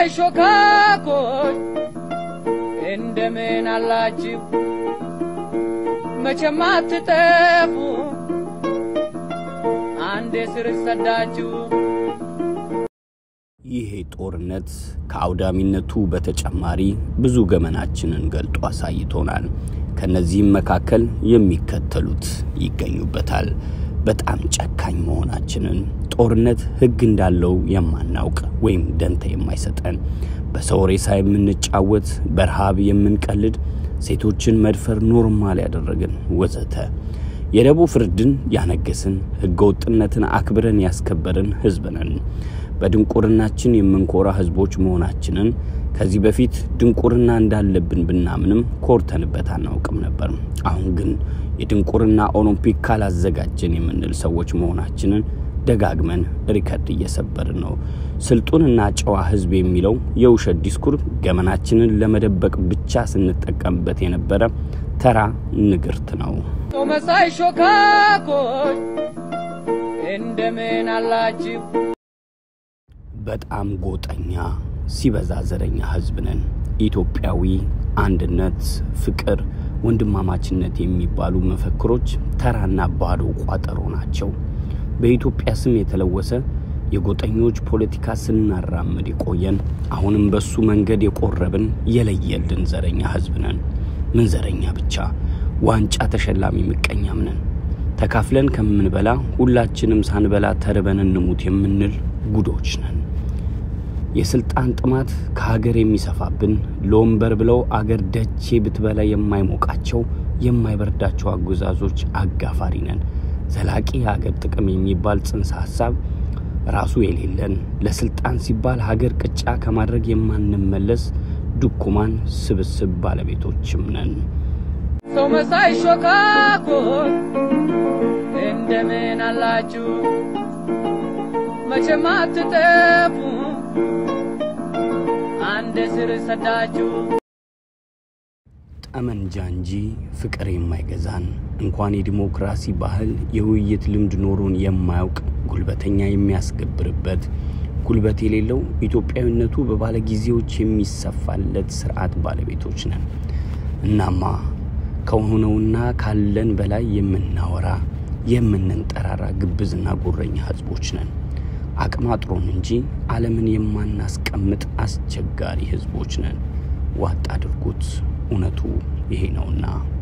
መሳይ ሾካኮች እንደምን አላችሁ? መቼም አትጠፉ አንዴ ስር ሰዳችሁ። ይሄ ጦርነት ከአውዳሚነቱ በተጨማሪ ብዙ ገመናችንን ገልጦ አሳይቶናል። ከነዚህም መካከል የሚከተሉት ይገኙበታል። በጣም ጨካኝ መሆናችንን፣ ጦርነት ሕግ እንዳለው የማናውቅ ወይም ደንታ የማይሰጠን፣ በሰው ሬሳ የምንጫወት፣ በረሃብ የምንቀልድ፣ ሴቶችን መድፈር ኖርማል ያደረግን ወዘተ የደቡብ ፍርድን ያነገስን ሕገ ወጥነትን አክብረን ያስከበርን ሕዝብ ነን። በድንቁርናችን የምንኮራ ሕዝቦች መሆናችንን ከዚህ በፊት ድንቁርና እንዳለብን ብናምንም ኮርተንበት አናውቅም ነበር። አሁን ግን የድንቁርና ኦሎምፒክ ካላዘጋጀን የምንል ሰዎች መሆናችንን ደጋግመን ሪከርድ እየሰበርን ነው። ስልጡንና ጨዋ ሕዝብ የሚለው የውሸት ዲስኩር ገመናችንን ለመደበቅ ብቻ ስንጠቀምበት የነበረ ተራ ንግርት ነው። ሰው መሳይ ሾካኮች እንደምን አላችሁ? በጣም ጎጠኛ ሲበዛ ዘረኛ ህዝብ ነን። ኢትዮጵያዊ አንድነት፣ ፍቅር፣ ወንድማማችነት የሚባሉ መፈክሮች ተራና ባዶ ቋጠሮ ናቸው። በኢትዮጵያ ስም የተለወሰ የጎጠኞች ፖለቲካ ስናራምድ የቆየን አሁንም በሱ መንገድ የቆረብን የለየልን ዘረኛ ህዝብ ነን። ምን ዘረኛ ብቻ ዋንጫ ተሸላሚ ምቀኛም ነን። ተካፍለን ከምንበላ ሁላችንም ሳንበላ ተርበን እንሙት የምንል ጉዶች ነን። የስልጣን ጥማት ከሀገር የሚሰፋብን ለወንበር ብለው አገር ደቼ ብትበላ የማይሞቃቸው የማይበርዳቸው አገዛዞች አጋፋሪ ነን። ዘላቂ የሀገር ጥቅም የሚባል ጽንሰ ሀሳብ ራሱ የሌለን ለስልጣን ሲባል ሀገር ቅጫ ከማድረግ የማንመለስ ድኩማን ስብስብ ባለቤቶችም ነን። ሰው መሳይ ሾካኮች እንደምን አላችሁ? መቼም አትጠፉ አንድ ስር ሰዳችሁ። ጠመንጃ እንጂ ፍቅር የማይገዛን እንኳን የዲሞክራሲ ባህል የውይይት ልምድ ኖሮን የማያውቅ ጉልበተኛ የሚያስገብርበት ጉልበት የሌለው ኢትዮጵያዊነቱ በባለጊዜዎች የሚሰፋለት ስርዓት ባለቤቶች ነን። እናማ ከሆነውና ካለን በላይ የምናወራ የምንንጠራራ ግብዝና ጉረኛ ህዝቦች ነን። አቅማጥሮን እንጂ ዓለምን የማናስቀምጥ አስቸጋሪ ህዝቦች ነን። ዋጥ አድርጉት፣ እውነቱ ይሄ ነውና።